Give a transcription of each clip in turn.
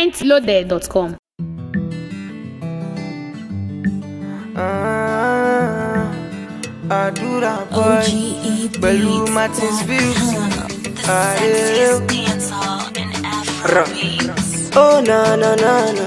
mintloaded.com. Ah, àdúrà boy pẹ̀lú martins views. Ayé rà. Oh na na na na.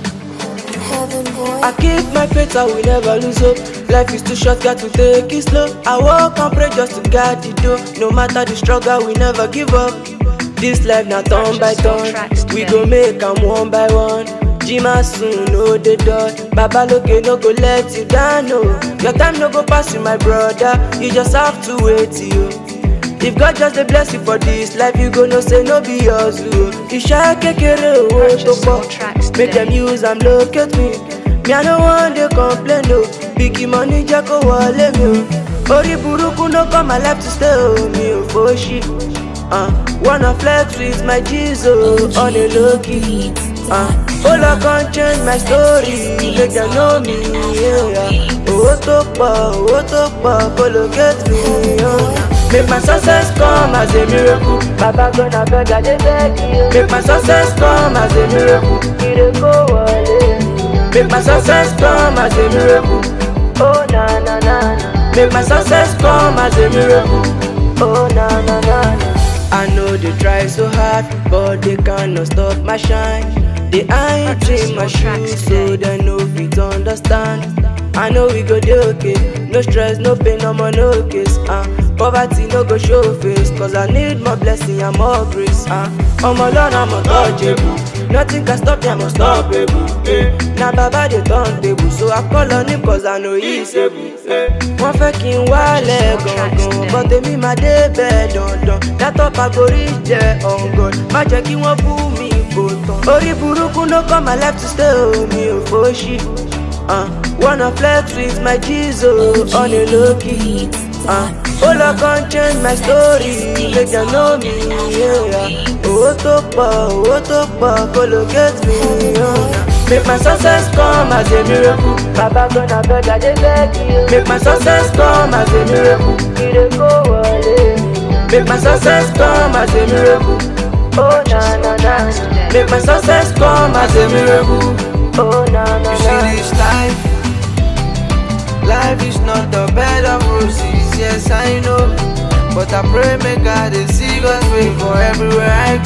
I keep my faith, I will never lose hope. Life is too short, got to take it slow. I walk and pray just to guard the door. No matter the struggle, we never give up. This life not turn by turn. We go make am one by one. Jima soon, no the dot. Baba loke no go let you down, no. Your time no go pass you, my brother. You just have to wait, you. If God just dey bless you for this life, you go know say no be yours, o. Iṣẹ́ kékeré owó tó pọ̀, make dem use am locate me. Me I no wan dey complain o, big money jẹ́ kó wọlé mi o. Orí burúkú no come my life to stay o, mi ò fòṣì. Uh, wanna flex with my G's o, on a low key. Uh, ó lọ kan change my story, make dem know me. Yeah. Owó tó pọ̀, owó tó pọ̀, kó locate me. Oh. Make my success come as a miracle. Baba gonna beg I dey beg you. Make my success come as a miracle. Ire kó wọlé. Make my success come as a miracle. Oh na na na na. Make my success come as a miracle. Oh na na na na. I know they try so hard, but they cannot stop my shine. They ain't in my shoes, so they no fit understand. I know we go dey okay, no stress, no pain, no more, no case. Uh. Poverty no go show face, cause I need more blessing and more grace. Uh. I'm alone, I'm untouchable. Nothing can stop me, I'm unstoppable. Eh. Now Baba dey turn table, so I call on him cause I know he's able. Eh. Wọ́n fẹ́ kí n wálẹ̀ gangan, but èmi máa dé bẹ́ẹ̀ dandan. Yàtọ̀ pàgórí jẹ́ ọ̀ngàn, má jẹ́ kí wọ́n bú mi kò tán. Orí burúkú no come my life to stay o, mi ò fòṣì. Uh, wanna flex with my G's oh, on a low key. Uh, ó lọ kan change my story, make dem know me. Yeah. Owó tó pọ̀, owó tó pọ̀, kó locate me. Oh. Make my success come as a miracle. Baba gonna beg I dey beg you. Make my success come as a miracle. Ire kó wọlé. Make my success come as a miracle. Oh na na na. Make my success come as a miracle. Oh na na na. You see this life, life is not a bed of roses, yes I know. But I pray make God dey see God's way for everywhere I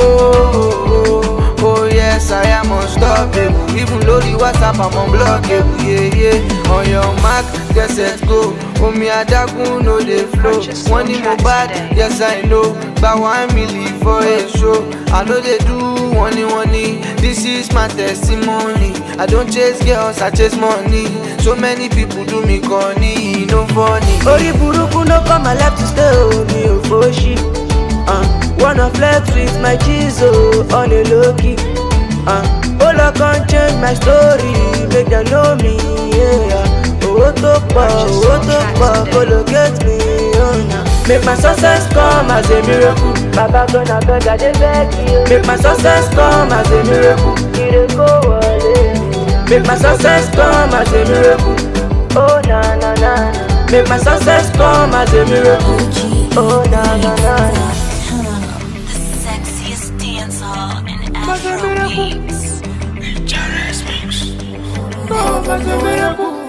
go. Oh yes, I am unstoppable. Even though the WhatsApp I'm unblockable, yeah yeah. On your mark, get set go. Omi adágún no dey flow. Wọ́n ní mo bad, yes I know. Gba one million for a show. I no dey do wọ́n ní wọ́n ní. This is my testimony. I don't chase girls, I chase money. So many people do me corny, e no funny. Orí burúkú no come my life to stay o, mi ò fòṣì. Uh, wanna flex with my G's oh, on a low key. Uh, ó lọ kan change my story, make dem know me. Yeah. Owó tó pọ̀, owó tó pọ̀, kó locate me. Oh, nah. Make my success come as a miracle. Baba gonna beg I dey beg you. Make my success come as a miracle. Ire kó wọlé. Make my success come as a miracle. Oh na na na na. Make my success come as a miracle. Oh na na na na. The sexiest dancer in Afro beats. Oh, as a miracle.